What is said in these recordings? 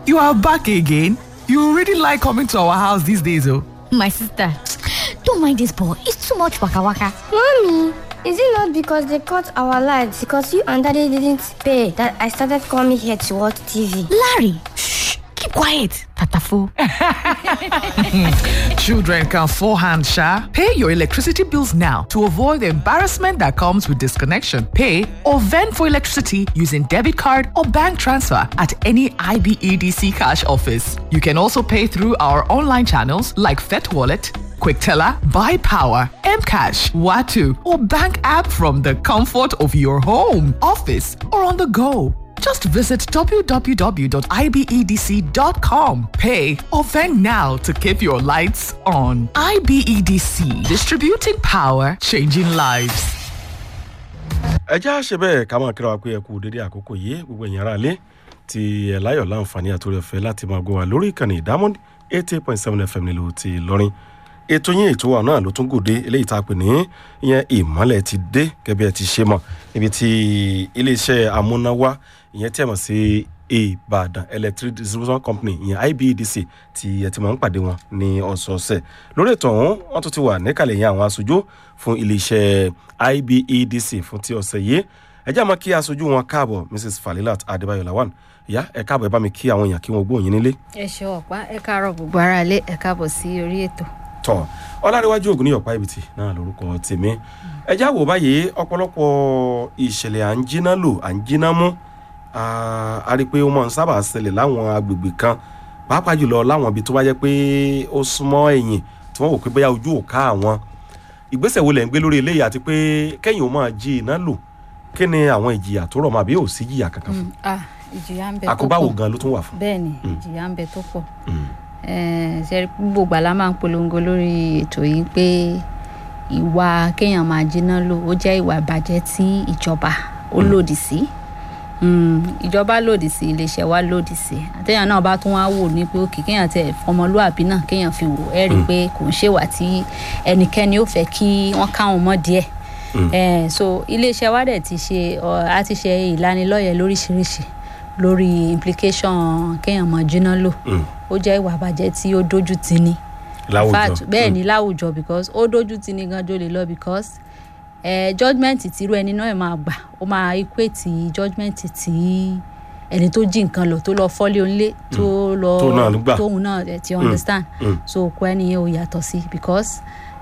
You are back again. You really like coming to our house these days, oh. My sister, don't mind this boy. It's too much waka waka. Mommy, is it not because they cut our lights because you and daddy didn't pay that I started coming here to watch TV? Larry, shh, keep quiet. Tatafo. Children can forehand, Sha. Pay your electricity bills now to avoid the embarrassment that comes with disconnection. Pay or vend for electricity using debit card or bank transfer at any IBEDC cash office. You can also pay through our online channels like Fet Wallet, QuickTeller, Buy Power, Mcash, Watu, or bank app from the comfort of your home, office, or on the go. Just visit www.ibedc.com. Pay or vend now to keep your lights on. IBEDC, distributing power, changing lives. ẹ já ṣe bẹ́ẹ̀ ká máa kíra wa pé ẹ kú dédé àkókò yìí gbogbo ẹ̀yin ará ilé tí ẹ láyọ̀ láǹfààní àtúrò ẹ̀fẹ́ láti máa gbọ́ wa lórí ìkànnì ìdámọ́dé eighty point seven fm nílùú ti lọ́rin ètò yín ètò wa náà ló tún gòdè eléyìí tá a pè ní ìyẹn ìmọ́lẹ̀ ti dé gẹ́gẹ́ ẹ ti ṣe mọ̀ níbi tí iléeṣẹ́ amúnáwá ìyẹn tí a mọ̀ sí ìbàdàn electric distribution company ìyẹn ibedc tí ẹ ti máa ń pàdé wọn ní ọ̀sọ̀ọ̀sẹ̀ lórí ètò ọ̀hún wọ́n tún ti wà níkàlẹ̀ yẹn àwọn aṣojú fún iléeṣẹ́ ibedc fún ti ọ̀sẹ̀ yìí ẹ jẹ́ àmọ́ kí aṣojú wọn káàbọ̀ mrs falilat adébáyọ̀ lawan ìyá ẹ káàbọ̀ ẹ bá mi kí àwọn èèyàn kí wọ́n gbóyin nílé. ẹ ṣe ọ̀pá ẹ káàárọ̀ gbogbo ara ilé ẹ káàbọ̀ sí orí ètò. tọ ọlárẹwájú ògùn ní ọ̀pá ibìtì náà lórúkọ tèmi ẹ já wò báyìí ọ̀pọ̀lọpọ̀ ìṣẹ̀lẹ̀ à ń jiná lò à ń jiná mú a rí i pé ó máa ń sábà ṣẹlẹ̀ láwọn agbègbè kan pàápàá jùlọ láwọn ibi tó bá jẹ́ pé ó súnmọ́ ẹ̀yìn tí wọ́n wò pé bóyá ojú ò ká àwọn ìgbésẹ̀ wo lẹ̀ ń gbé lórí eléyìí àti pé kẹ́yìn ó máa jí iná lò kí ni àwọn ìjìyà tó rọ̀ mọ́ àbí ò sí jìyà kankan fún ah ìjìyà ń bẹ tó pọ̀ àkóbá wo gan ló tún wà fún. bẹ́ẹ̀ ni ìjìyà ń bẹ tó pọ̀ ṣe gbogbo gbàlá máa ń polongo lórí ètò yìí pé ìwà kéèyàn máa jiná lò ó jẹ́ ìwà ìbàjẹ́ tí ìjọba ó lòdì sí ìjọba lòdì sí iléeṣẹ́ wa lòdì sí àtẹ̀yàn náà bá tún wá wò ní pé òkè kéèyàn tẹ̀ ọmọlúàbí náà kéèyàn fi wò ẹ́ rí i pé kò ń ṣèwà tí ẹnikẹ́ni ó fẹ́ kí wọ́n káwọn mọ́ díẹ̀ Eh, so iléeṣẹ́ wa dẹ̀ ti ṣe a ti ṣe ìlanilọ́yẹ̀ lóríṣiríṣi lórí implication kéèyàn máa jiná lò ó jẹ́ ìwà àbàjẹ́ tí ó dójú tì ní láwùjọ bẹ́ẹ̀ ni láwùjọ because ó dójú tì ní gan jólè lọ because eh, judgement tírú ẹni náà máa gbà ó máa equate judgement tí ẹni tó jí nǹkan lọ tó lọ fọ́lé onílé tó lọ Tóun náà gbà. tóun náà eh, ti understand mm. so kó ẹni yẹn ò yàtọ̀ sí because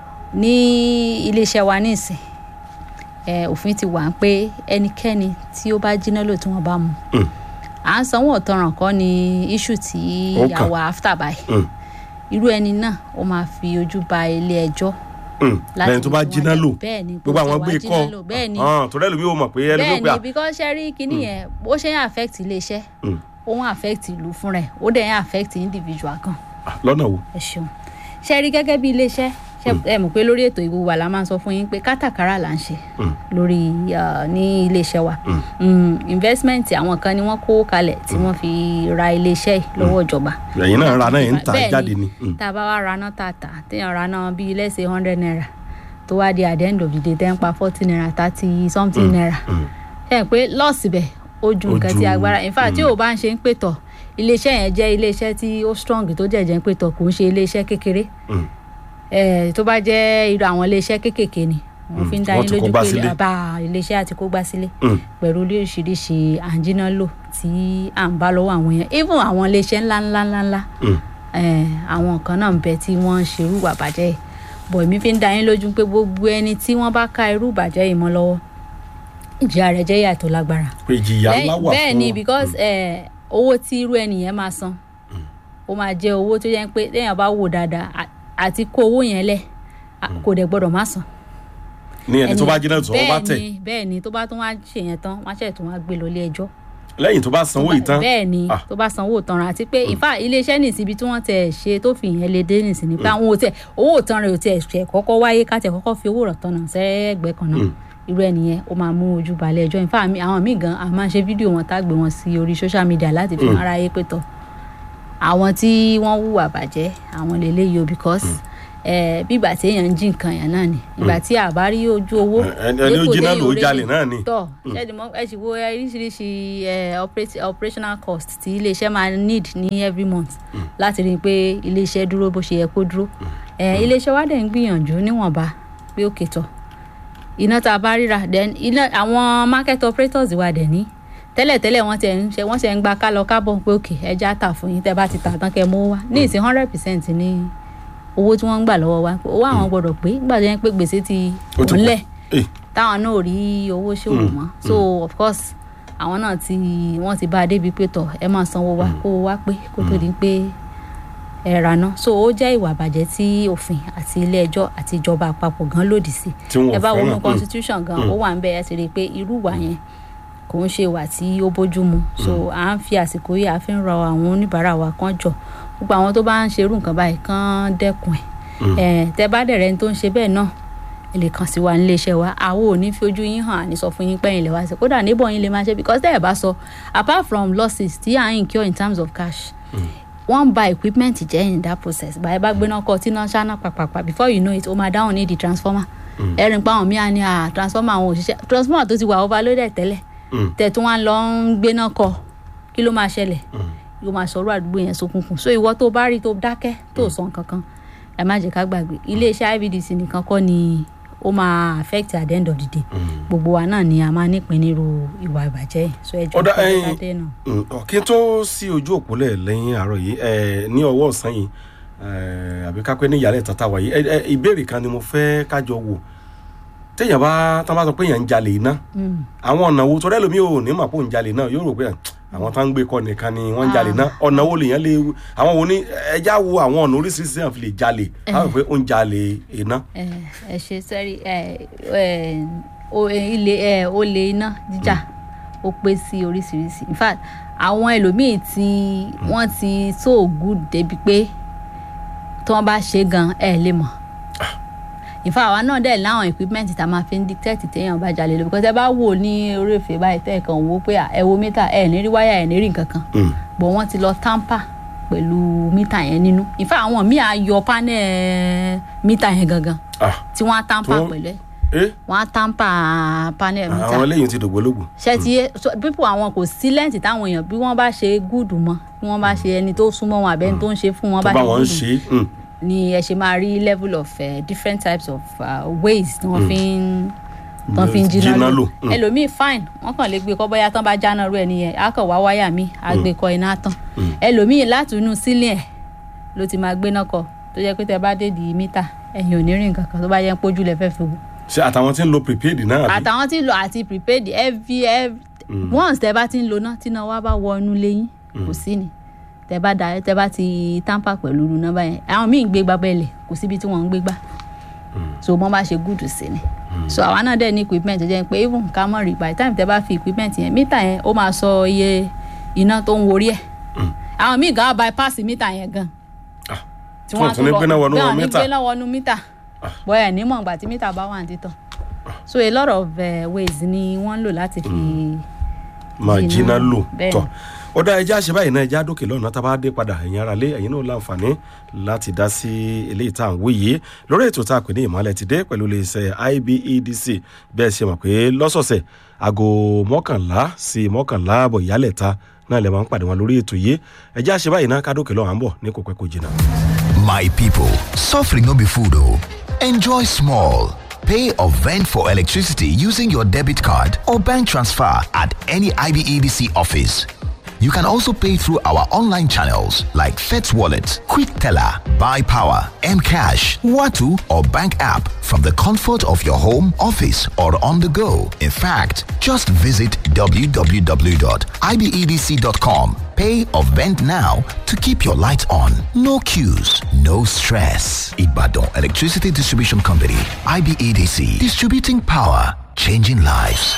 ní iléeṣẹ́ wa ní ìsìn eh, òfin ti wà pé ẹnikẹ́ni tí ó bá jiná lò tí wọ́n bá mú Mm. à ń sanwó ọ̀tọ̀ràn kọ́ ni issue tí Ó kàn. àwa after by Mm. irú ẹni náà ó máa fi ojú ba ilé ẹjọ́ Mm. lẹ́yìn tó bá mú jiná wọn lò lẹ- bẹ́ẹ̀ ni gbogbo àwọn tó gbé wá kọ́ jiná lò, bẹ́ẹ̀ ni torí ẹlòmíì ò mọ̀ pé ẹlòmíì ò bẹ́ẹ̀ pé à ni because ṣe rí kinní yẹn bó ṣe ń affect iléeṣẹ́ Mm. ó ń affect ìlú fúnra ẹ̀ ó dẹ̀ ń affect individual kan Ah, lọ́nà wo. ẹ ṣeun ṣe rí gẹ́gẹ́ bí iléeṣẹ́ ṣe ẹ mọ̀ pé lórí ètò ìwò wa la máa ń sọ fún yín pé kátàkárà là ń ṣe Mm. lórí uh, ní iléeṣẹ́ wa Mm. Mm, investment àwọn kan ni wọ́n kó kalẹ̀ tí wọ́n fi ra iléeṣẹ́ yìí lọ́wọ́ ìjọba ẹ̀yin náà ra náà ẹ̀ ń ta Bẹ́ẹ̀ jáde ni. Mm. tá a bá wá ra náà tààtà téèyàn ra náà bíi lẹ́sẹ̀ hundred naira tó wá di at the end of the day tẹ́ ń pa forty naira thirty something naira Mm. ẹ pé lọ́ọ̀sì bẹ̀ ó ju Ó nǹkan ju- tí agbára in fact tí ò bá ń ṣe ń pètọ̀ iléeṣẹ́ yẹn jẹ́ iléeṣẹ́ tí ó strong tó jẹ̀jẹ̀ ń pètọ̀ kò ń ṣe iléeṣẹ́ kékeré Mm. Eh, tó bá jẹ́ irú àwọn iléeṣẹ́ kéékèèké ni wọ́n fi ń dá wọ́n yín ti kó lójú gbá pé sílé. àbá iléeṣẹ́ àti kó gbá sílé Mm. pẹ̀lú oríṣiríṣi àǹjínà lò tí à ń bá lọ́wọ́ àwọn yẹn even àwọn iléeṣẹ́ ńlá ńlá ńlá ńlá Mm. eh, àwọn kan náà ń bẹ tí wọ́n ń ṣe irú ìwà bàjẹ́ yìí bọ̀ èmi fi ń dá yín lójú pé gbogbo ẹni tí wọ́n bá ká irú ìbàjẹ́ yìí mọ́ lọ́wọ́ ìjìyà rẹ̀ jẹ́ ìyà tó lágbára pé ìjìyà ńlá wà fún bẹ́ẹ̀ ni because eh, owó tí irú ẹni yẹn máa san ó máa jẹ́ owó tó yẹ pé téèyàn bá wò dáadáa à- àti kó owó yẹn lẹ̀ à- kò dẹ̀ gbọ́dọ̀ má san. ní ẹni tó bá jiná tó wọ́n bá bẹ́ẹ̀ tẹ̀ ni bẹ́ẹ̀ ni tó bá tún wá ṣe yẹn tán wọ́n á ṣẹ̀ tún wá gbé lọ ilé ẹjọ́. lẹ́yìn tó bá sanwó ìtàn bẹ́ẹ̀ ni Ah. tó bá sanwó ìtanràn àti pé ìfà iléeṣẹ́ nìsí ibi tí wọ́n tẹ̀ ṣe tó fi ìyẹn lè dé nìsí ni pé àwọn ò tẹ̀ owó ìtanràn ò tẹ̀ ṣẹ̀ kọ́kọ́ wáyé ká tẹ̀ kọ́kọ́ fi owó ìtanràn sẹ́gbẹ̀ẹ́ kan náà irú ẹnìyẹn ó máa mú ojú balẹ̀ ẹjọ́ ìfà mi àwọn míì gan a máa ń ṣe fídíò wọn tá a gbé wọn sí orí social media láti fi hàn aráyé pé tọ̀ àwọn tí wọ́n hùwà bàjẹ́ àwọn lélẹ́yìí o because ẹ bí ìgbà tí èèyàn ń jí nǹkan yẹn náà ni ìgbà tí a bá rí ojú owó Ẹ- ẹni ó dípò jí náà téèyàn ló ò rí jalè ṣe. náà ni. tọ ṣẹ́ni mọ́ ẹ sì wo oríṣiríṣi ẹ, operate- operational cost tí iléeṣẹ́ máa need ní every month láti rí i pé iléeṣẹ́ dúró bó ṣe yẹ kó dúró ẹ, iléeṣẹ́ wa dẹ̀ ń gbìyànjú níwọ̀nba pé ó kètò iná tá a bá ríra then iná àwọn market operators wa dẹ̀ ní tẹ́lẹ̀tẹ́lẹ̀ wọ́n ti ń ṣe wọ́n ṣe ń gba kálọ kábọ̀ pé òkè ẹja tà fún yín tẹ́ bá ti tà tán kẹ́ mú wá ní ìsìn hundred percent ní owó tí wọ́n ń gbà lọ́wọ́ wa owó àwọn gbọ́dọ̀ pé nígbà tó yẹn pé gbèsè ti Ó ti pọ̀. kúnlẹ̀ Eh, táwọn náà ò rí owó ṣòwò mọ́ so of course àwọn náà ti wọ́n ti bá a débi pé tọ̀ ẹ máa sanwó wa kó o wá pé kó tó di pé ẹ ra náà so ó jẹ́ ìwà àbàjẹ́ tí òfin àti ilé ẹjọ́ àti ìjọba àpapọ̀ gan lòdì sí Tí wọn ò ẹ bá fẹ́ràn. wọnú Mm. constitution gan ó wà ń bẹ ẹ ti rí i pé irú ìwà yẹn kò ń ṣe ìwà tí ó bójú mu so à ń fi àsìkò yìí à fi ń rọ àwọn oníbàárà wa kan jọ gbogbo àwọn tó bá ń ṣerú nǹkan báyìí kán dẹ́kun ẹ̀ ẹ̀ tẹ́ bá dẹ̀ rẹ́ni tó ń ṣe bẹ́ẹ̀ náà ẹ lè kàn sí wa nílé iṣẹ́ wa àwọn ò ní fi ojú yín hàn àní sọ fún yín pẹ́yìn lè wá sí kódà níbọ̀ yín lè máa ṣe because tẹ́ ẹ̀ bá sọ apart from losses tí à ń incur in terms of cash wọ́n ba equipment jẹ́ in that process báyìí bá gbéná kọ tí náà ṣáná pàpàpà before you know it ó máa dáhùn ní di transformer ẹ̀rìn pa àwọn míà ní à transformer àwọn òṣìṣẹ́ transformer tó ti wà overloaded tẹ́lẹ̀ Mm. tẹ̀tún wá lọ ń gbéná kọ kí ló máa ṣẹlẹ̀ yóò máa sọ̀rọ̀ àdúgbò yẹn sókùnkùn so ìwọ tó bá rí tó dákẹ́ tó sọ nǹkan kan ẹ má jẹ́ ká gbàgbé iléeṣẹ́ ivdc nìkan kọ́ ni ó máa affect at the end of the day gbogbo wa náà ni a máa nípìn nírú ìwà ìbàjẹ́ yìí so ẹ jẹ́ Ọ̀dà, kí ẹ̀yin- ẹ dé náà. Mm, ọ, kí n tó sí ojú òpólẹ̀ lẹ́yìn àárọ̀ yìí ẹ, ní ọwọ́ ọ̀sán yìí ẹ, àbí kápẹ́ ní ìyàlẹ̀ tata wà yìí ẹ, ẹ, ìbéèrè kan ni mo fẹ́ kájọ wò téèyàn bá tán bá sọ pé èèyàn ń jalè iná àwọn ọ̀nà wo torí ẹlòmíì ò ní mà pò ń jalè náà yóò rò pé àwọn tá ń gbé kọ nìkan ni wọ́n ń jalè náà ọ̀nà wo lèèyàn lè àwọn wo ní ẹja wo àwọn ọ̀nà oríṣiríṣi èèyàn fi lè jalè àwọn pé ó ń jalè iná. ẹ ẹ ṣe sẹ́rí ẹ ẹ o- ilé ẹ olè iná jíjà ó pé sí oríṣiríṣi in fact àwọn ẹlòmíì tí wọ́n ti so good débi pé tí wọ́n bá ṣe gan ẹ lè mọ̀ in fact àwa náà dẹ̀ láwọn equipment tá a máa fi ń dictate téèyàn bá jalè lọ because ẹ bá wò ní orí èfè báyìí tẹ́ ẹ̀ kàn wò ó pé à, ẹ wo mítà ẹ ní rí wáyà ẹ ní rí nǹkan kan Mm. bọ̀ wọ́n ti lọ tamper pẹ̀lú mítà yẹn nínú in fact àwọn míì á yọ panel mítà yẹn gangan Ah, tí wọ́n á tamper Tó- pẹ̀lú ẹ̀ eh, wọ́n á tamper panel àwọn mítà eléyìí ti dògbólógbò. ṣe ti yé so people àwọn kò sí lẹ́ǹtì táwọn èèyàn bí wọ́n bá ṣe gúùdù mọ́ bí wọ́n bá ṣe ẹni tó súnmọ́ wọn àbẹ́ni tó ń ṣe fún wọn tó bá bá ṣe wọn ń gúùdù ṣe é. mm. ni ẹ ṣe máa rí level of uh, different types of uh, ways tí wọ́n fi ń tán fi ń jiná Jiná lò lò, mm. ẹlòmíì fine wọ́n kàn lè gbé kọ́ bóyá tán bá jáná rú ẹni yẹn á kàn wá wáyà mi á gbé kọ iná tán ẹlòmíì láti inú sílẹ̀ ẹ̀ ló ti máa gbéná kọ tó jẹ́ pé tẹ bá dé di mítà ẹ̀yìn ò ní rí nǹkan kan tó bá yẹ ń pójú lẹ fẹ́ fi wò ṣe àtàwọn tí ń lo prepaid náà àbí? àtàwọn tí ń lo àti prepaid every every once tẹ bá ti ń lo náà tí náà wá bá wọ inú lẹ́yìn kò sí ni tẹ bá da tẹ bá ti tamper pẹ̀lú irú nọ́mbà yẹn àwọn míì ń gbé gbá bẹ́ẹ̀lẹ̀ kò síbi tí wọ́n ń gbé gbá so wọ́n bá ṣe gúdù sí ni so àwa náà dẹ̀ ní equipment tó jẹ́ pé even ká mọ̀ rí by the time tẹ bá fi equipment yẹn mítà yẹn ó máa sọ iye iná tó ń worí ẹ̀ àwọn míì gan bypass mítà yẹn gan Ah, tí tí wọ́n tún ní gbéná wọnú bẹ́ẹ̀ ní mítà. gbéná wọnú mítà bọ́yà nímọ̀ ìgbà tí mítà bá wà ní títàn so a lot of uh, ways ni wọ́n ń lò láti fi máa Jiná, jiná lò bẹ́ẹ̀ tọ ni. ó dá ẹjẹ àṣẹ báyìí náà ẹjẹ àdókè lọ́nà tá a bá dé padà ẹ̀yin ara lé ẹ̀yin náà láǹfààní láti dá sí eléyìí tá à ń wí yìí lórí ètò tá a pè ní ìmọ̀lẹ̀ ti dé pẹ̀lú iléeṣẹ́ IBEDC bẹ́ẹ̀ ṣe mọ̀ pé lọ́sọ̀ọ̀sẹ̀ aago mọ́kànlá sí mọ́kànlá àbọ̀ ìyálẹ̀ ta náà lè máa ń pàdé wọn lórí ètò yìí ẹjẹ àṣẹ báyìí náà kádókè lọ́wọ́ à ń bọ̀ ní kò pẹ́ kò jìnnà. My people, suffering no be food oh. Enjoy small. Pay or vend for electricity using your debit card or bank transfer at any IBEDC office. You can also pay through our online channels like FETS Wallet, Quick Teller, Buy Power, Mcash, Watu, or bank app from the comfort of your home, office, or on the go. In fact, just visit www.ibedc.com. Pay or vend now to keep your lights on. No queues, no stress. Ibadan Electricity Distribution Company, IBEDC, distributing power, changing lives.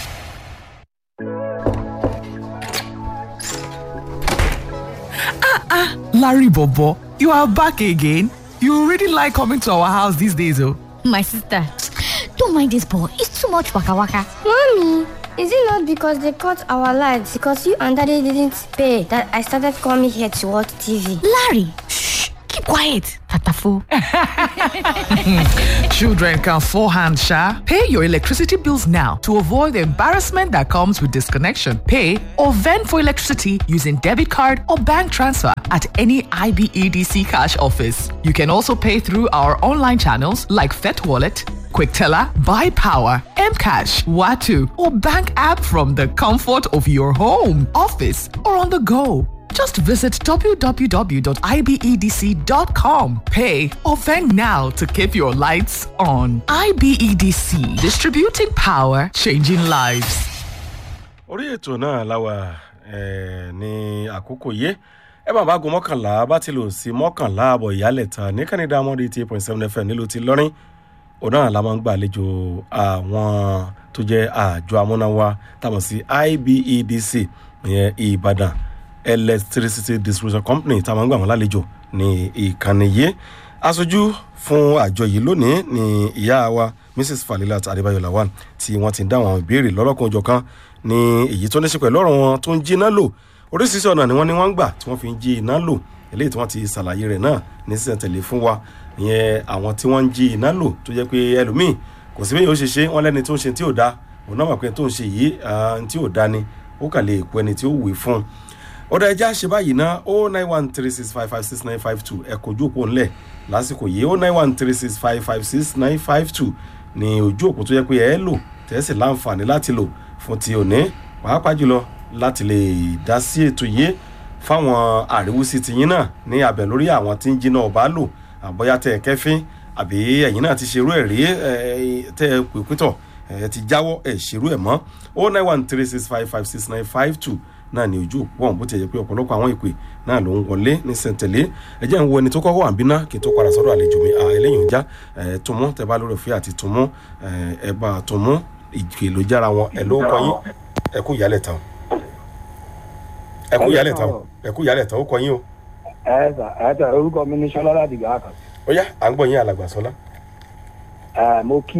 Larry Bobo, you are back again. You really like coming to our house these days, oh. My sister, don't mind this boy. It's too much waka waka. Mommy, is it not because they cut our lights because you and daddy didn't pay that I started coming here to watch TV? Larry, shh, keep quiet. Tatafo. Children can forehand, Sha. Pay your electricity bills now to avoid the embarrassment that comes with disconnection. Pay or vend for electricity using debit card or bank transfer at any IBEDC cash office. You can also pay through our online channels like Fet Wallet, QuickTeller, Buy Power, Mcash, Watu, or bank app from the comfort of your home, office, or on the go. Just visit www.ibedc.com. Pay or vend now to keep your lights on. IBEDC, distributing power, changing lives. orí ètò náà láwa eh, ní àkókò yé ẹ bá bá gun mọ́kànlá bá ti lò sí mọ́kànlá àbọ̀ ìyálẹ̀ tán ní kánidá mọ́rí eight point seven fm nílùú ti lọ́rin òun náà la máa ń gbàlejò àwọn tó jẹ́ àjọ amúnáwá táwọn sí ibedc ìyẹn ìbàdàn electricity distribution company táwọn máa ń gbà wọ́n lálejò ní ìkànnì yìí aṣojú fún àjọ yìí lónìí ní ìyá wa mrs falilat adébáyọ lawal tí wọ́n ti ń dáhùn àwọn ìbéèrè lọ́rọ̀kan òjọ̀kan ní èyí tó ní ṣe pẹ̀lú ọ̀rọ̀ wọn tó ń jí iná lò oríṣiríṣi ọ̀nà ni wọ́n ní wọ́n ń gbà tí wọ́n fi ń jí iná lò eléyìí tí wọ́n ti ṣàlàyé rẹ̀ náà ní sísẹ̀ntẹ̀lé fún wa ìyẹn àwọn tí wọ́n ń jí iná lò tó jẹ́ pé ẹlòmíì kò sí bẹ́ẹ̀ yóò ṣe ṣe wọ́n lẹ́ni tó ń ṣe tí ò da òun náà mọ̀ pé tó ń ṣe yìí ah, tí ò da ni ó kà lè kó ẹni tí ó wè fún un ọ̀dà ẹja ṣe báyìí ná o nine one three six five five six nine five two ẹ kojú òpó ńlẹ̀ lásìkò yìí o nine one three six five five six nine five two ní ojú òpó tó yẹ pé ẹ lò tẹ́sí láǹfààní láti lò fún ti òní pàápàá jùlọ láti lè dá sí ètò yìí fáwọn àríwísí tiyín náà ní abẹ lórí àwọn tí ń jiná ọba lò àbọ̀yá tẹ ẹ kẹfín àbí ẹ̀yin náà ti ṣerú ẹ̀ rí ẹ tẹ ẹ pè pítọ̀ ẹ ti jáwọ́ ẹ ṣerú ẹ̀ mọ́ o nine one three six five five six nine five two náà ní ojú òpó ọ̀hún bó ti yẹ pé ọ̀pọ̀lọpọ̀ àwọn ìpè náà ló ń wọlé ní sẹ̀ǹtẹ̀lé ẹ jẹ́ ń wo ẹni tó kọ́kọ́ wà ń bínú kí n tó padà sọ́dọ̀ àlejò mi eléyìí ń já ẹ tún mú tẹ bá lórí òfin àti tún mú ẹ bá tún mú ìgbè ló jára wọn ẹ ló kọ yín ẹ kú ìyálẹ̀ tán ẹ kú ìyálẹ̀ tán ẹ kú ìyálẹ̀ tán ó kọ yín o ẹ sà ẹ sà orúkọ mi ní sọlá láti gàá kan ó yá à ń gbọ́ yín alàgbà sọlá ẹ mo kí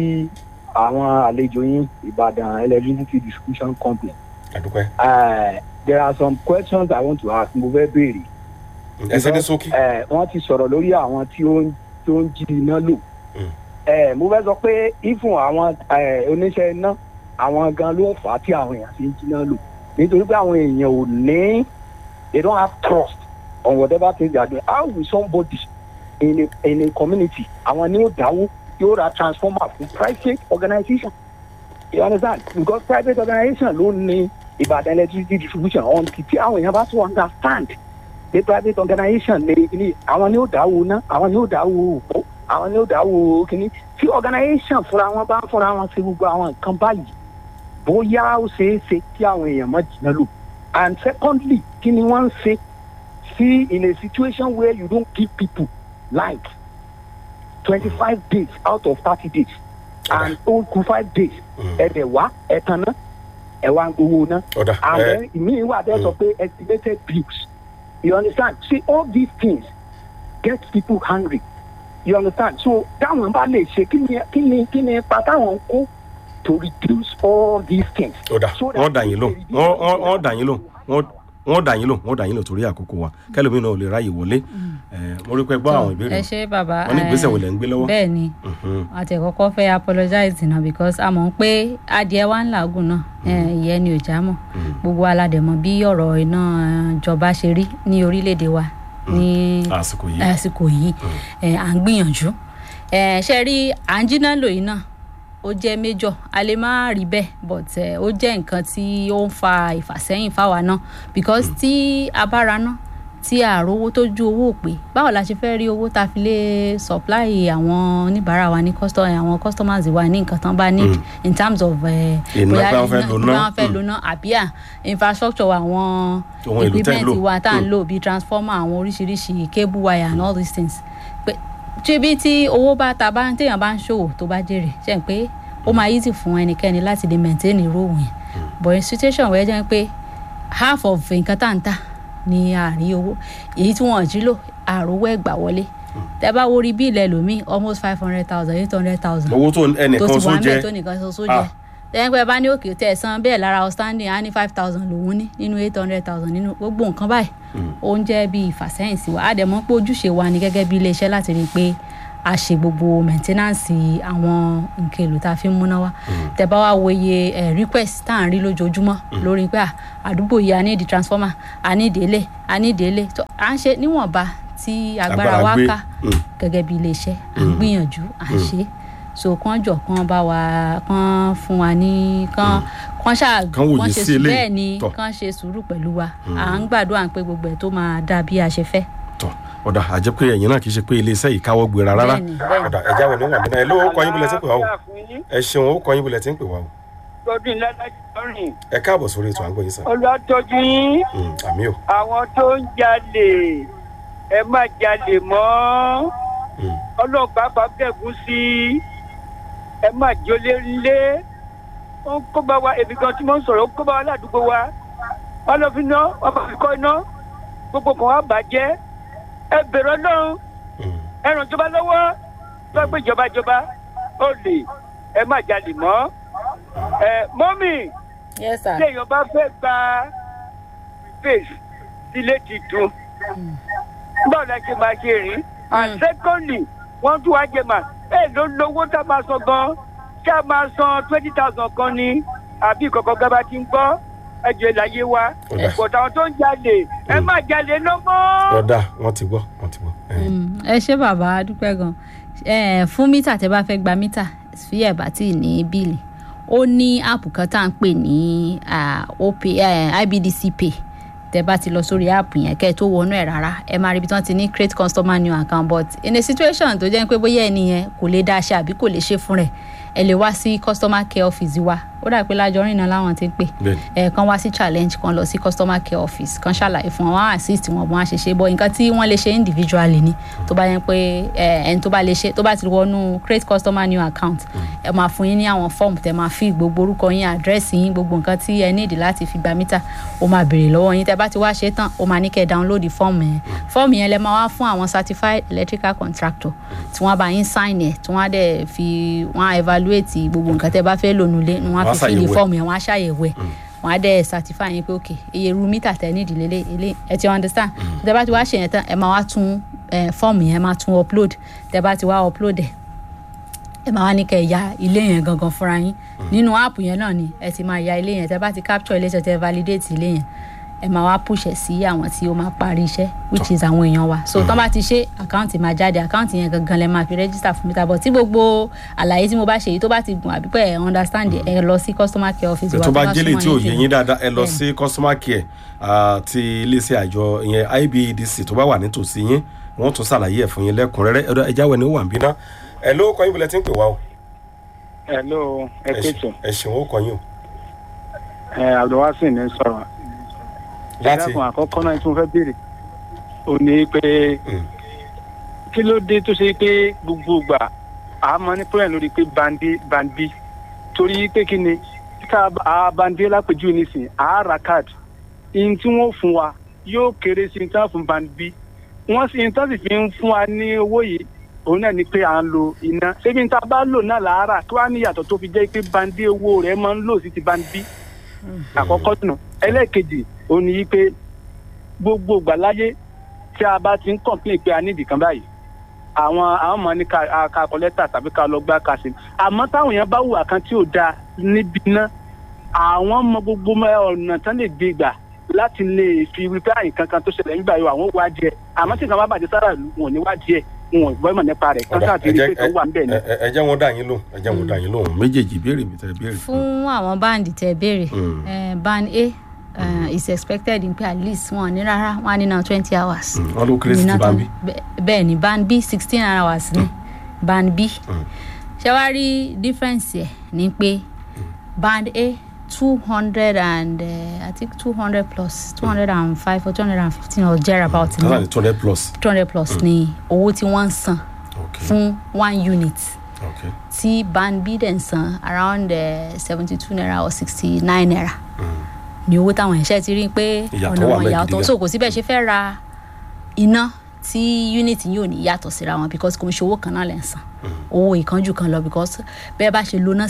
àwọn àlejò yín ìbàdàn electricity distribution company àdúpẹ́ ẹ there are some questions i want to ask mo fẹ́ béèrè ẹsẹ̀ ní sókí ẹ wọ́n ti sọ̀rọ̀ lórí àwọn tí ó ń tó ń jí iná lò Mm. ẹ mo fẹ́ sọ pé ifun àwọn ẹ, oníṣẹ́ iná àwọn gan ló ń fà á tí àwọn èèyàn fi ń jí iná lò nítorí pé àwọn èèyàn ò ní they don't have trust on whatever thing they are doing how will somebody in a in a community àwọn ní ó dáwó yóò ra transformer fún private organisation you understand because private organisation ló ní ìbàdàn electricity distribution on ti tí àwọn èèyàn bá tún understand the private organisation ní ní àwọn ní ó dáwó ná àwọn ní ó dáwó òpó àwọn ní ó dáwó kíní tí organisation fúnra wọn bá ń fúnra wọn ṣe gbogbo àwọn nǹkan báyìí bóyá ó ṣeé ṣe kí àwọn èèyàn má jìnnà lò and secondly kí ni wọ́n ń ṣe see in a situation where you don't give people like twenty-five days out of thirty days and ó kù five days ẹ̀dẹ̀ wá ẹ̀tàn náà ẹ̀ wá ń gbowó náà ọ̀dà and ẹ then ìmíì wà bẹ́ẹ̀ sọ pé estimated bills you understand see all these things get people hungry you understand so táwọn bá lè ṣe kí ni kí ni kí ni ipa táwọn ń kó to reduce all these things. ọ̀dà So that wọ́n dà yín lò they wọ́n wọ́n- wọ́n dà yín lò wọ́n wọ́n dà yín lò wọ́n dà yín lò torí àkókò wa kẹlòmíì náà ò lè ráyè wọlé ẹ mo rí pé gbọ́ àwọn ìbéèrè ẹ ṣe bàbá wọn ní ìgbésẹ̀ wo lẹ̀ ń gbé lọ́wọ́ bẹ́ẹ̀ ni Mhm. àti ẹ̀kọ́kọ́ fẹ́ apologize náà because a mọ̀ pé adìẹ wa ń làágùn náà eh, ìyẹn ni ò já mọ̀ gbogbo aládẹ̀mọ̀ bí ọ̀rọ̀ iná eh, ìjọba ṣe rí ní orílẹ̀-èdè wa ní àsìkò yìí àsìkò yìí eh, à ń gbìyànjú Eh, ṣe rí à ń jiná lò yìí náà ó jẹ́ méjọ̀ a lè má rí bẹ́ẹ̀ but eh, ó jẹ́ nǹkan tí ó ń fa ìfàsẹ́yìn fáwa náà because tí a bá ra náà tí a rówó tó ju owó pé báwo la ṣe fẹ́ rí owó tá a fi lè supply àwọn oníbàárà wa ní custom àwọn customers wa ní nǹkan tán bá need in terms of eh, Iná bóyá pé wọ́n fẹ́ iná- lo bóyá ná. wọ́n fẹ́ lo ná àbí à infrastructure wa àwọn Ohun èlò tẹ́ ń lò. equipment wa tá à ń lò bíi transformer àwọn oríṣiríṣi cable wire and all these things pé ṣébi tí owó bá ta bá téèyàn bá ń ṣòwò tó bá jèrè ṣe ń pé ó máa easy fún ẹnikẹ́ni láti lè maintain irú òun yẹn but in situation wẹ́ẹ́ jẹ́ pé half of nǹkan tá à ń tà ní àárín owó èyí tí wọ́n jí lò àròwọ́ ẹ̀gbà wọlé tẹ bá wo rí bíìlì ẹlòmíì almost five hundred thousand eight hundred thousand owó tó tó ẹnìkan ti só wà ń jẹ bẹ̀ tó nìkan ṣoṣo jẹ lẹ́yìn pé ẹ bá ní òkè tẹ̀ san bẹ́ẹ̀ lára outstanding á ní five thousand lòún ní nínú eight hundred thousand nínú gbogbo nǹkan báyìí ó ń jẹ́ bí ìfàsẹ́yìn sí wa á dẹ̀ mọ̀ pé ojúṣe wa ni gẹ́gẹ́ bí iléeṣẹ́ láti rí i pé a ṣe gbogbo maintenance àwọn nǹkan èlò tá a fi ń múná wá tẹ bá wá wo iye eh, request tá à ń rí lójoojúmọ́ lórí pé ah, àdúgbò yìí a ní ìdí transformer a ní ìdí ilé a ní ìdí ilé tó à ń ṣe níwọ̀nba tí agbára Agbára wa gbé. ká Mm. gẹ́gẹ́ bí iléeṣẹ́ à ń gbìyànjú à ń ṣe so kán jọ kán bá wa kán fún wa ní kán kán ṣáà Kán wòye ṣe sí sùúrù eléyìí. bẹ́ẹ̀ ni Tọ́. kán ṣe sùúrù pẹ̀lú wa à ń gbàdúrà pé gbogbo ẹ̀ tó máa dà bí a ṣe fẹ́. tọ ọ̀dà àjẹ́ pé ẹ̀yin náà kì í ṣe pé iléeṣẹ́ yìí káwọ́ gbéra rárá Bẹ́ẹ̀ni, bẹ́ẹ̀ni. ọ̀dà ẹ̀já wẹ̀ níwọ̀n bí náà ẹ̀ ló kọ́ yín bulẹ̀ tí ń pè wá o ẹ ṣeun ó kọ́ yín bulẹ̀ tí ń pè wá o tọdún lẹ́lẹ́dọ́rìn ẹ káàbọ̀ sórí ètò à ń gbọ́ yín sàn ọlọ́tọ́jú yín Mm, àmì o àwọn tó ń jalè ẹ má jalè mọ́ Mm. ọlọ́pàá bá bẹ̀gùn sí i ẹ má jólé ńlé ó ń kó bá wa èmi gan tí mo ń sọ̀rọ̀ ó ń kó bá wa ládùúgbò wa wọn lọ fi ná wọn bá fi kọ́ iná gbogbo kan wá bàjẹ́ ẹ bẹ̀rẹ̀ ọlọ́run Mm. ẹ ràn ìjọba lọ́wọ́ tó gbé ìjọba ìjọba ó lè ẹ má jalè mọ́ ẹ mọ́mì yes sir. tí èèyàn bá fẹ́ gba face sílé ti dùn báwo la ṣe máa ṣe rí and secondly wọ́n tún wá jẹ mà ẹ ló lówó tá a máa san gan ṣé a máa san twenty thousand kan ni àbí ìkọ̀kọ̀ gaba ti ń gbọ́ ẹjọ́ ìlàyé wa Ọ̀dà. but àwọn tó ń jalè ẹ má jalè lọ mọ́. ọ̀dà wọ́n ti gbọ́ wọ́n ti gbọ́ ẹ̀. Mm, ẹ ṣé bàbá a dúpẹ́ gan Eh, fún mítà tẹ bá fẹ́ gba mítà fi ẹ̀ bá tí ì ní bíìlì ó ní áàpù kan tá à ń pè ní ah, OP, eh, ibdc pay tẹ bá ti lọ sórí áàpù yẹn kẹ́ ẹ tó wọnú ẹ̀ rárá ẹ máa rí ibi tí wọ́n ti ní create customer new account but in a situation tó jẹ́ pé bóyá ẹni yẹn kò lè dá ṣe àbí kò lè ṣe fún rẹ̀ ẹ lè wá sí customer care office wa ó dà pé lájọrin náà láwọn ti ń pè Bẹ́ẹ̀ni. ẹ kàn wá sí challenge kan lọ sí customer care office kan ṣàlàyé fún wọn wọn á assist wọn wọn á ṣe ṣe bọ nǹkan tí wọn lè ṣe individually ni tó bá yẹn pé ẹ ẹni tó bá lè ṣe tó bá ti wọnú create customer new account ẹ máa fún yín ní àwọn form tẹ máa fi gbogbo orúkọ yín àdírẹ́sì yín gbogbo nǹkan tí ẹ níìdí láti fi gba mítà ó máa béèrè lọ́wọ́ yín tẹ bá ti wá ṣe tán ó máa ní kẹ́ ẹ download fọ́ọ̀mù yẹn fọ́ọ̀mù yẹn lẹ máa wá fún àwọn certified electrical contractor tí wọ́n bá yín sign ẹ̀ tí wọ́n á dẹ̀ fi wọ́n á evaluate gbogbo nǹkan tẹ bá fẹ́ lò nulẹ̀ ni wọ́n á Wọ́n á fi fill ṣàyẹ̀wò ẹ̀. fọ́ọ̀mù yẹn wọ́n á ṣàyẹ̀wò ẹ̀ wọ́n á dẹ̀ certify yín pé ok iye irú mítà tẹ ní ìdílé lé ilé ẹ ti understand tẹ bá ti wá ṣe yẹn tán ẹ máa wá tún eh, fọ́ọ̀mù yẹn máa tún upload tẹ bá ti wá upload ẹ̀ ẹ máa wá ní kẹ́ ẹ ya ilé yẹn gangan fúnra yín nínú áàpù yẹn náà ni ẹ ti máa ya ilé yẹn tẹ bá ti capture ilé tẹ tẹ validate ilé yẹn ẹ máa wá push ẹ sí àwọn tí ó máa parí iṣẹ́ which is àwọn èèyàn wa so tán bá ti ṣe àkáǹtì máa jáde àkáǹtì yẹn gangan lẹ máa fi register fún mítà but tí gbogbo àlàyé tí mo bá ṣe yìí tó bá ti gùn àbí pé ẹ understand ẹ lọ sí customer care office wa tó bá wá jẹ́lẹ̀ súnmọ́ tí ò yín yé jùlọ. yín dáadáa ẹ lọ Bẹ́ẹ̀ni. sí customer care ah, ti iléeṣẹ́ àjọ ìyẹn ibedc tó bá wà nítòsí yín wọ́n tún ṣàlàyé ẹ̀ fún yín lẹ́kùnrẹ́rẹ́ ẹ̀rọ ẹja wẹ̀ ni ó wà ń bínú ẹ̀ ló kọ́ yín bulẹ̀ tí ń pè wá o hello ẹ Ẹ pètò ṣe- ẹ ṣeun ó kọ́ yín o ẹ abdulwasin ní sọ̀rọ̀ láti ẹlẹ́kùn àkọ́kọ́ náà tí mo fẹ́ béèrè ò ní pé Mm. kí ló dé tó ṣe pé gbogbo ìgbà a máa ní problem lórí pé bandi bandi torí pé kí ni ká a bandi lápèjúwe nísìn a ra card ihun tí wọ́n fún wa yóò kéré sí ihun tí wọ́n fún bandi wọ́n sì ihun tí wọ́n sì fi ń fún wa ní owó yìí òun náà ni pé à ń lo iná ṣébi ní ta bá lò náà làárà kí wàá ní ìyàtọ̀ tó fi jẹ́ pé bandi owó rẹ̀ máa ń lò sí ti bandi àkọ́kọ́ nù ẹlẹ́ẹ̀kejì òun ni pé gbogbo ìgbà láyé tí a bá ti ń kọ̀ǹpín pé a nídìí kan báyìí àwọn àwọn ọmọ ní ká a- ká kọ lẹ́tà tàbí ká lọ gbá ká sí àmọ́ táwọn èèyàn bá hùwà kan tí ò dáa níbi náà àwọn mọ gbogbo mọ ọ̀nà tán lè gbé gbà láti lè fi wípé àyìn kankan tó ṣẹlẹ̀ nígbà yóò àwọn wá díẹ̀ àmọ́ tí nǹkan bá bàjẹ́ sára ìlú wọn ò ní wá díẹ̀ wọn ò gbọ́ ìmọ̀ nípa rẹ̀ kán Ọ̀dà, sáà ti ẹ rí jẹ́- pé kan wà ń bẹ̀ ni. ẹ- ẹ- ẹ jẹ́ wọn dá yín lóhùn ẹ jẹ́ wọn dá yín lóhùn méjèèjì ìbéèrè mi tẹ́ béèrè fún àwọn báǹdì tẹ béèrè Mm. eh, band a uh, is expected in pé at least wọn ní rárá wọn á ní náà twenty hours. Mm, wọn ló kéré sí ti Ní bá ń náà bí bẹ- bẹ́ẹ̀ ni band b sixteen hours ni band b ṣé wàá rí difference ẹ̀ ni pé band a two hundred and uh, i think two hundred plus two hundred and five or two hundred and fifteen or thereabout tọ́lá ní ni two hundred plus two hundred plus ni owó tí wọ́n ń san ok fún one unit ok tí band b dẹ̀ ń san around seventy two naira or sixty nine naira ní owó táwọn ẹ̀ṣẹ́ ti rí i pé Ìyàtọ̀ ọ̀nà wà wọn ńbẹ̀ ìyàtọ̀ gidi gan. so kò síbẹ̀ ṣe fẹ́ ra iná tí unit yóò ní yàtọ̀ síra wọn because kò ń ṣe owó kan náà lẹ̀ ń san owó ìkánjú kan lọ because bẹ́ẹ̀ bá ṣe lóná sí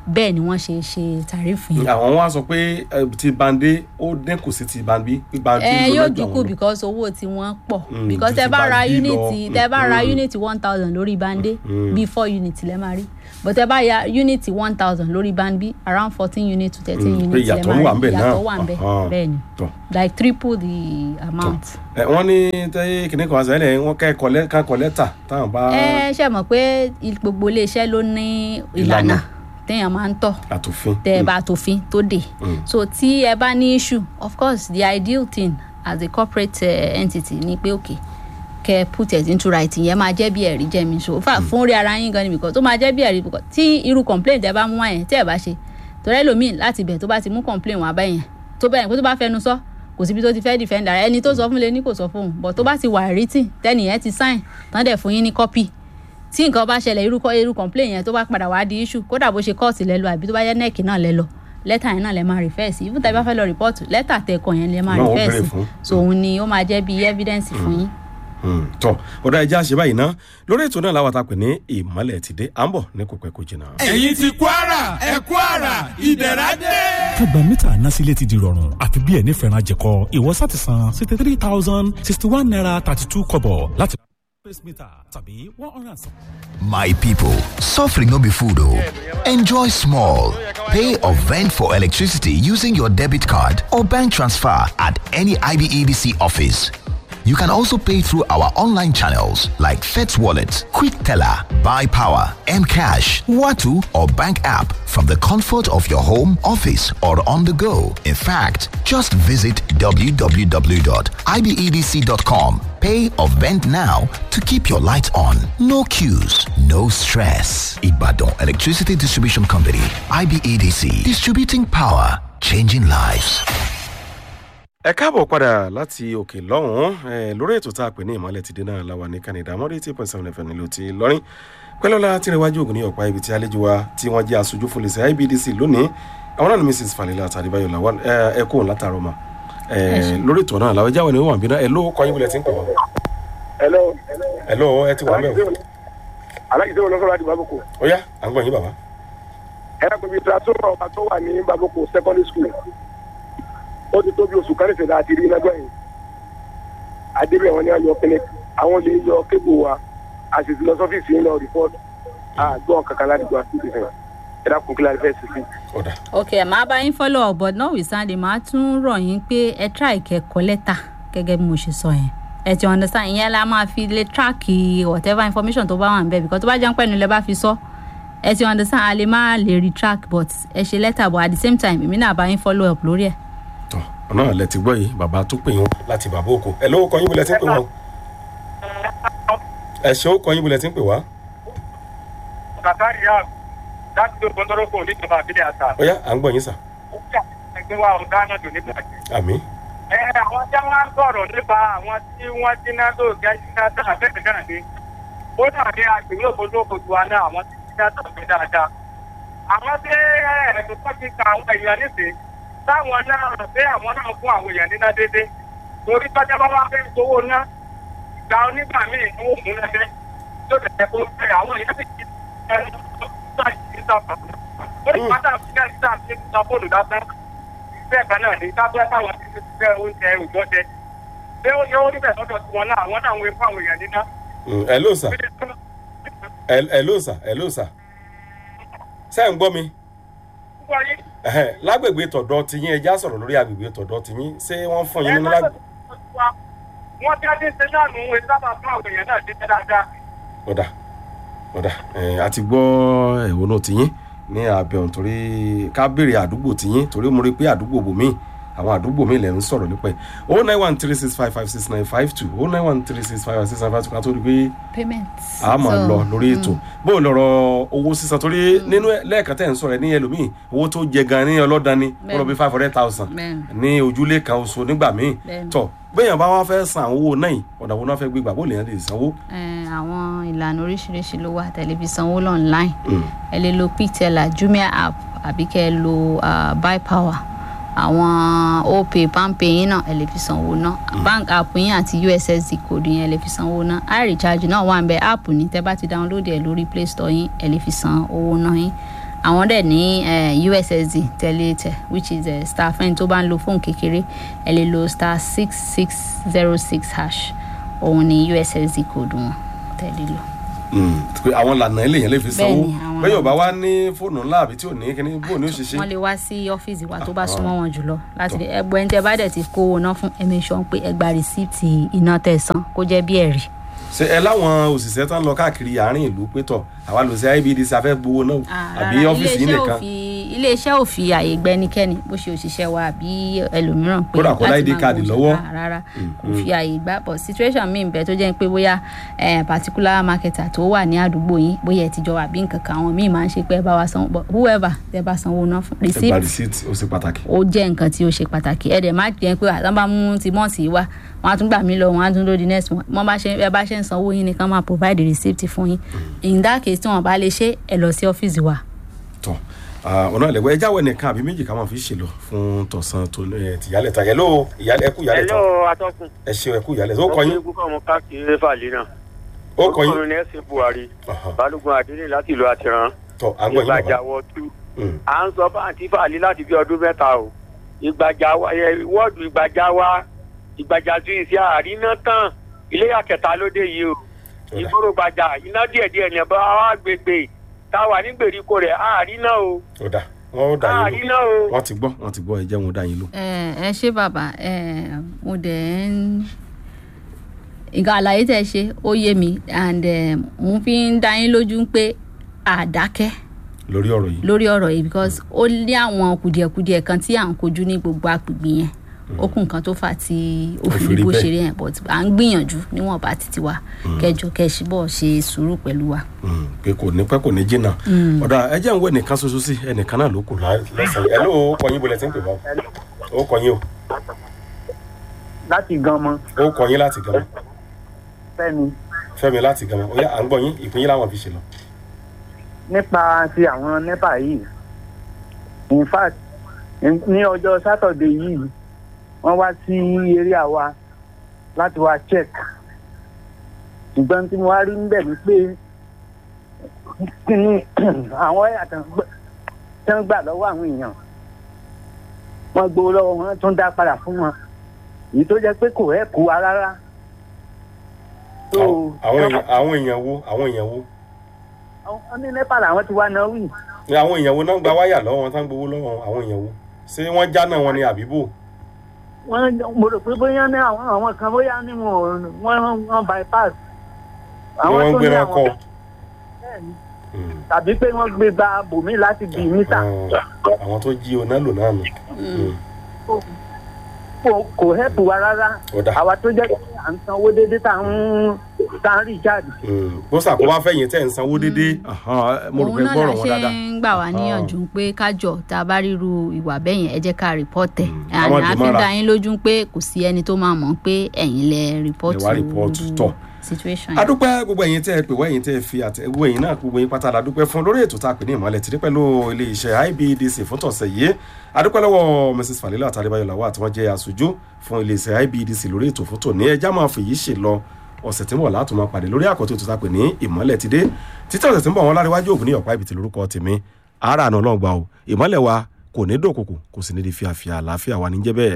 bẹ́ẹ̀ ni wọ́n ṣe ṣe tàrífù yẹn. àwọn wá sọ pé eh, ti bande ó dínkù sí ti bandi bandi ẹ ló yóò lọ́jọ́ dínkù àwọn lọ. because owó tí wọ́n pọ̀ Mm, because ju tẹ ti bá ra bandi lọ. unity tẹ bá ra Mm. unity one thousand lórí bande Mm. bí four unit lẹ máa rí but tẹ bá ya unity one thousand lórí bande around fourteen unit to thirteen Mm, pé unit lẹ ìyàtọ̀ máa wà ń rí bẹ̀ náà. ìyàtọ̀ wà ń bẹ̀ Ahan. bẹ́ẹ̀ ni Tọ́. like triple the amount. ẹ wọ́n ní tẹ́yẹ kìnìún kan sẹ́lẹ̀ wọ́n kẹ́ kọ́lẹ́ ká kọ́ lẹ́tà táwọn bá ẹ ṣe mọ̀ pé il- gbogbo iléeṣẹ́ ló ní ìlànà Ìlànà. téèyàn máa ń tọ̀ àtòfin. tẹ ẹ bá tòfin tó dé Mm. so tí ẹ bá ní issue of course the ideal thing as a corporate uh, entity ni pé okay kẹ put it into writing yẹn máa jẹ́ bí ẹ̀rí jẹ́ mi so fà fún orí ara yín gan ni because tó máa jẹ́ bí ẹ̀rí because tí irú complaint ẹ bá mú wá yẹn tí ẹ bá ṣe torí ẹlòmíì láti bẹ̀ tó bá ti mú complaint wá bá yẹn tó bẹ́ẹ̀ pé tó bá fẹnu sọ kò síbi tó ti fẹ́ defend ara ẹni tó sọ fún lé ní kò sọ fóun but tó bá ti wà written tẹ́nìyẹn ti sign tán dẹ̀ fún yín ní copy tí nǹkan bá ṣẹlẹ̀ irú kọ́- irú complaint yẹn tó bá padà wá di issue kódà bó ṣe kóòtù lẹ lọ àbí tó bá yẹ nẹ́ẹ̀kì náà lẹ lọ lẹ́tà yẹn náà lẹ máa refer sí even tẹ́ bá fẹ́ lọ report lẹ́tà tẹ̀kọ̀ yẹn lẹ máa Náà wọ́n refer béèrè sí fún. so òun ni ó máa jẹ́ bí evidence fún yín. Mm, tọ́ ọ̀dà ẹja ṣe báyìí ná lórí ètò náà làwọn ta pè ní ìmọ̀lẹ̀ ti dé à ń bọ̀ ní kò pẹ́ kò jìnnà. ẹ̀yin ti kwara ẹ̀ kwara ìdẹ̀ra dé. kágbà mítà násílẹ̀ ti di rọrùn àfi bí ẹni fẹ́ràn jẹ̀kọ ìwọ sá ti san sixty three thousand sixty one naira thirty two kọ̀bọ̀ láti space meter tàbí one hundred and seven. My people, suffering no be food oh. Enjoy small. Pay or vent for electricity using your debit card or bank transfer at any IBEDC office. You can also pay through our online channels like FETS Wallet, Quick Teller, Buy Power, Mcash, Watu, or bank app from the comfort of your home, office, or on the go. In fact, just visit www.ibedc.com. Pay or vent now to keep your lights on. No queues, no stress. Ibadan Electricity Distribution Company, IBEDC, distributing power, changing lives. ẹ káàbọ̀ padà láti òkè lọ́hùn-ún ẹ, lórí ètò tá a pè ní ìmọ̀lẹ̀ ti dé náà la wà ní canada mọ́rí eighty point seven fm nílùú ti lọ́rin pẹ́lọ́lá tìrẹ̀wájú ògùn ní ọ̀pá ibi tí àlejò wa tí wọ́n jẹ́ aṣojú fún lẹ́sẹ̀ ibdc lónìí àwọn náà ni mrs falila tàdébáyọ̀ làwọn ẹ ẹ kóhùn látàrọ mà ẹ lórí ètò náà làwọn jáwé ni wọ́n wà bí náà ẹ ló kọ́ yín wọlé tí ń pè wọ́n. hello. ẹ ló ẹ ti wà mẹ́wọ̀ alájí sẹ́wọ̀n lọ́sọ̀rọ̀ àti baboko. ó yá à ń gbọ́ yín bàbá. ẹ ẹ́ pèmí transfer ọba tó wà ní baboko secondary school. ó ti tó bí oṣù kan nìṣẹ̀dá àti rí lágbà yìí. adébẹ̀ wọn ni a yọ kẹ́lẹ́ àwọn lè yọ kébù wa a sì ti lọ sọ́fíìsì yín lọ rìpọ́tù àgbọ̀n kankan láti gba sí ìfẹ́ ẹ dákun kí la fẹ́ sí sí. ok màá bá yín follow up but notwithstanding màá tún rọ̀ yín pé ẹ try kẹ́kọ̀ọ́ lẹ́tà gẹ́gẹ́ bí mo ṣe sọ yẹn ẹ ti understand ìyẹn la máa fi lè track whatever information tó bá wà níbẹ̀ because tó bá jẹ́ pẹ́ẹ́nu lẹ bá fi sọ ẹ ti understand a lè má lè retract but ẹ ṣe lẹ́tà but at the same time èmi náà bá yín follow up lórí ẹ̀. ọ̀nà lẹ ti gbọ́ yìí bàbá tó pè yín láti bàbá òkò ẹ ló kọ́ yín wọlé tí ń pè wọ́n. ẹ ṣe ó kọ́ yín wọlé tí ń pè wá. kàkàrí yá láti tó gbọdọ̀rọ̀ kò ní ìjọba àbílẹ̀ àṣà. ó yá à ń gbọ́ yín sà. ẹgbẹ́ wa ọ̀gá náà dùn nípa jẹ́. àmì. ẹ àwọn tí wọn ń sọ̀rọ̀ nípa àwọn tí wọ́n díná tó gẹ́ díná tó àbẹ́ẹ̀ náà ni ó dà ní agbègbè òfojú òfojú wa náà àwọn tí díná tó gbé dáadáa. àwọn tí ẹ̀ẹ́dùn tó ti ka àwọn èèyàn nísìn táwọn náà rò pé àwọn náà fún àwọn èèyàn níná déédéé torí tọ́jà bá wá fẹ́ gbowó ná ìgbà onígbà míì ni ó mú lẹ́fẹ́ tó tẹ̀lé kó fẹ́ àwọn èèyàn sì ti ẹnu tó tó àìsí sábà. ó ní pátá fíjẹ́ sí àti sọ fóònù lásán bẹ́ẹ̀ kan náà ní sábẹ́ táwọn ti fẹ́ oúnjẹ òjọ́ jẹ. ṣé ó yẹ ó níbẹ̀ lọ́dọ̀ tí wọn náà àwọn náà wọ́n fún àwọn èèyàn níná. ẹ ló sà ẹ ló sà ẹ ló sà ṣé ń gbọ́ mi ẹhẹn, lágbègbè tọ̀dọ̀ tiyín ẹja sọ̀rọ̀ lórí agbègbè tọ̀dọ̀ tiyín ṣé wọ́n fún yín nínú lágbègbè. wọ́n tí a ti ń ṣe náà nù ún sábà fún àwọn èèyàn náà dídé dáadáa. ọ̀dà ọ̀dà ẹ̀ àti gbọ́ ẹ̀wọ̀n náà tiyín ní abẹ́ ọ̀hún torí ká béèrè àdúgbò tiyín torí mo rí i pé àdúgbò bòmíì àwọn àdúgbò mi lẹ̀ ń sọ̀rọ̀ nípa ẹ̀ o nine one three six five five six nine five two o nine one three six five five six nine five two ká tó rí i pé payment. a máa So, lọ lórí ètò bó o lọ̀rọ̀ owó sísan torí nínú ẹ̀- lẹ́ẹ̀kan tẹ̀ ń sọ̀rọ̀ ẹ̀ ní ẹlòmíì owó tó jẹ gan ní ọlọ́dàn ni ó lọ bí five hundred thousand Bẹ́ẹ̀ni. ní ojúlé kan oṣù nígbà míì Bẹ́ẹ̀ni. tọ̀ béèyàn bá wá fẹ́ san àwọn owó náà yìí ọ̀dà wo náà fẹ́ gbégbà bó lè yàn lè sanwó. Eh, àwọn ìlànà oríṣiríṣi ló wà tẹlifíṣàn owó online ẹ lè lo pteller jumia app àbí kẹ́ ẹ lo ah, buy power àwọn opay palmpay yín náà ẹ lè fi sanwó náà bank app yín àti ussd code yín ẹ lè fi sanwó náà irecharge náà wà ń bẹ app ní tẹ bá ti download ẹ lórí play store yín ẹ lè fi san owó náà yín àwọn dẹ̀ ní eh, ussd tẹ̀lé tẹ̀ which is eh, star fẹ́ni tó bá ń lo fóònù kékeré ẹ lè lo star six six zero six hash òun ni ussd code wọn tẹ̀lé lò. Mm, pé àwọn lànà eléyàn lè fi sanwó Bẹ́ẹ̀ni, àwọn bẹ́ẹ̀ yóò bá wá ní fóònù ńlá àbí tí ò ní kíní bó ní ó ṣe ṣe. wọ́n lè wá sí ọ́fíìsì wa tó bá súnmọ́ wọn jùlọ láti fi ẹgbẹ́ ẹni tẹ́ bá dẹ̀ ti kówó ná fún ẹ̀mí sọ pé ẹ gba rìsíìtì iná tẹ̀ san kó jẹ́ bí ẹ̀rí. ṣe ẹ láwọn òṣìṣẹ́ tán lọ káàkiri àárín ìlú pé tọ̀ àwa lò sí ibdc afẹ́ gbowó náà àbí Rárá, ọ́fíìsì yìí iléeṣẹ́ ò nìkan fi- iléeṣẹ́ ò fi àyè gbẹ́nikẹ́ni bó ṣe òṣìṣẹ́ wa àbí ẹlòmíràn pé Kódà kó láti ID máa card gbowó lọ́wọ́. oṣù. rárá kò fi àyè gbà but situation mi bẹ tó jẹ́ pé bóyá eh, particular marketer tó wà ní àdúgbò yín bóyá ẹ ti jọ wà bí nǹkan kan àwọn míì máa ń ṣe pé ẹ bá wa sanwó but whoever tẹ bá sanwó náà fún ẹ gba receipt receipt ó ṣe pàtàkì. ó jẹ́ nǹkan tí ó ṣe pàtàkì ẹ̀ dẹ̀ má jẹ́ pé àtàn bá mú ti mọ́ọ̀tì wá wọn á tún gbà mí lọ wọn á tún lóde next month wọn bá ṣe ẹ bá ṣe ń sanwó yín ni kán máa provide receipt fún yín in that case tí wọn bá lè ṣe ẹ lọ sí ọ́fíìsì wa. tọ ọ̀nà ìlẹ̀kùn ẹ jáwọ́ ẹnìkan àbí méjì ká máa fi ṣèlọ fún tọ̀sán tó ẹ, tìyálẹ̀ ta hello ìyálẹ̀ ẹkú ìyálẹ̀ ta hello atọ́kùn. ẹ ṣeun ẹkú ìyálẹ̀ tó kọ yín ọkùnrin kúkọ́ ọmọ káàkiri fàlẹ́ náà. ó kọ yín orúkọ mi ní ẹ̀sìn buhari balógun adélé láti ìlú àtìrán. tọ àgbọ̀ yín bàbá ìgbàjà wọ tú. Mm. à ń sọ fáǹtì fàlẹ́ láti bí ọdún mẹ́ta o. ìgbàjà wa ẹ, wọ́ọ̀dù ìgbàjà wa ìgbàjà tún ìṣe àríná tán iléyà kẹta lóde yìí o. ìgboro gbàjà iná díẹ̀díẹ̀ ní ẹ̀bá wa gbègbè táwa ní gbèríko rẹ̀ àríná o. ó dà wọ́n ó dà yín àríná lò o. wọ́n ti gbọ́ wọ́n ti gbọ́ ẹ jẹ́ wọn ó dà yín lò. ẹ ẹ ṣé bàbá ẹ mo dẹ̀ ń nǹkan àlàyé tẹ̀ ṣe ó yé mi and eh, mo fi ń dá yín lójú pé àdákẹ́ lórí ọ̀rọ̀ yìí lórí ọ̀rọ̀ yìí because ó ní àwọn kùdìẹ̀kudiẹ kan tí à ń kojú ní gbogbo agbègbè yẹn ó kún nǹkan tó fà tí ó Ó fi fi rí rí bó bẹ́ẹ̀. ṣe rí yẹn but à ń gbìyànjú níwọ̀nba títí wa kẹjọ kẹsíbọ̀ ṣe sùúrù pẹ̀lú wa. Mm, pé kò ní pẹ́ kò ní jìnnà Mm. ọ̀dà ẹ jẹ́ ń wọ ẹnìkan ṣoṣo sí ẹnìkan náà ló kù lá- lọ́sàn-án ẹ ló ó kọ yín bolẹ̀ tí ń pè bá ó kọ yín o láti gan mọ ó kọ yín láti gan fẹmi fẹ́mi láti gan ó yá à ń gbọ́ yín ìpín yín láwọn fi ṣe lọ. nípa ti àwọn nepa yìí in fact ní- ní ọjọ́ sátọ̀dé yìí wọ́n wá sí eré àwa láti wá check ṣùgbọ́n tí mo wá rí níbẹ̀ ni pé kí ni àwọn ẹ̀yà tán gbà- tán gbà lọ́wọ́ àwọn èèyàn wọ́n gbowó lọ́wọ́ wọn tún dá padà fún wọn èyí tó jẹ́ pé kò ẹ̀ kó wa rárá. So, àwọn èèyàn àwọn èèyàn wo àwọn èèyàn wo wọ́n ní nepa làwọn ti wá náà wí. ní àwọn èèyàn wo náà gba wáyà lọ́wọ́ wọn tán gbowó lọ́wọ́ àwọn èèyàn wo ṣé wọ́n jáná wọn ni àbíbò wọ́n mo rò pé bóyá ní àwọn àwọn kan bóyá ní wọn ò- wọ́n wọ́n bypass. ni wọ́n ń gbéra kọ́ bẹ́ẹ̀ni. tàbí pé wọ́n gbé gba bòmí láti bì mítà. àwọn tó jí oná lò náà nù. kò kò hẹ́pù wa rárá. Ó dà. àwa tó jẹ́ pé à ń sanwó déédéé tá à ń tá à ń rí jáde. bó sàkóbá fẹ̀yìn tẹ̀ ń sanwó déédéé mo rò òun pé náà la gbọ́rọ̀ wọn ṣe dáadáa. ń gbà wá níyànjú pé kájọ tá a bá ríru ìwà bẹ́yẹn ẹ jẹ́ ká rìpọ́tẹ̀ ká má àná dì a fi mọ́ra. dá yín lójú pé kò sí ẹni tó máa mọ̀ pé ẹ̀yin lẹ ẹ rìpọ́tù wá rìpọ́ọ̀tù tọ̀. situation yẹn. adúpẹ́ gbogbo ẹ̀yin tẹ́ ẹ pè wá ẹ̀yin tẹ́ ẹ fi àtẹ gbogbo ẹ̀yin náà gbogbo ẹ̀yin pátá la dúpẹ́ fún lórí ètò tá a pè ní ìmọ̀lẹ̀ tìrí pẹ̀lú ilé iṣẹ́ ibdc fún tọ̀sẹ̀ yìí adúpẹ́ lọ́wọ́ mrs falila àtàlẹ́báyọ̀ làwọn àti wọ́n jẹ́ aṣojú fún ilé iṣẹ́ ibdc lórí ètò fún tòní ẹjá máa fèyí ṣe lọ ọ̀sẹ̀ tí ń bọ̀ látò máa pàdé lórí àkọ́tún ètò tá a pè ní ìmọ̀lẹ̀ ti dé títí ọ̀sẹ̀ tí ń bọ̀ wọn láríwájú ògùn ní ọ̀pá ibìtì lórúkọ tèmi ara àná ọlọ́run gbà o ìmọ̀lẹ̀ wa kò ní dòkòkò kò sì ní di fíafíà àlàáfíà wa níjẹ́ bẹ́ẹ̀.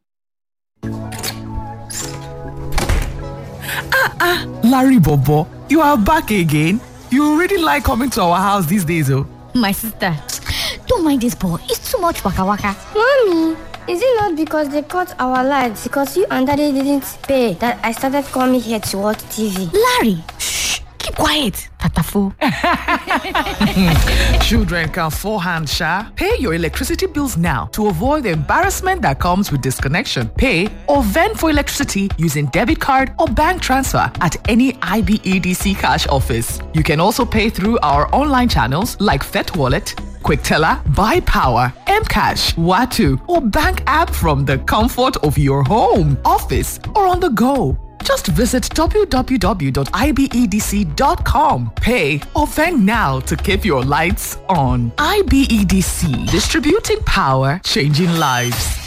Ah, Larry Bobo, you are back again. You really like coming to our house these days, oh. My sister, don't mind this boy. It's too much waka waka. Mommy, is it not because they cut our lights because you and daddy didn't pay that I started coming here to watch TV? Larry, shh, keep quiet. Tatafo. Children can forehand, Sha. Pay your electricity bills now to avoid the embarrassment that comes with disconnection. Pay or vend for electricity using debit card or bank transfer at any IBEDC cash office. You can also pay through our online channels like Fet Wallet, QuickTeller, Buy Power, Mcash, Watu, or bank app from the comfort of your home, office, or on the go. Just visit www.ibedc.com. Pay or vend now to keep your lights on. IBEDC, distributing power, changing lives.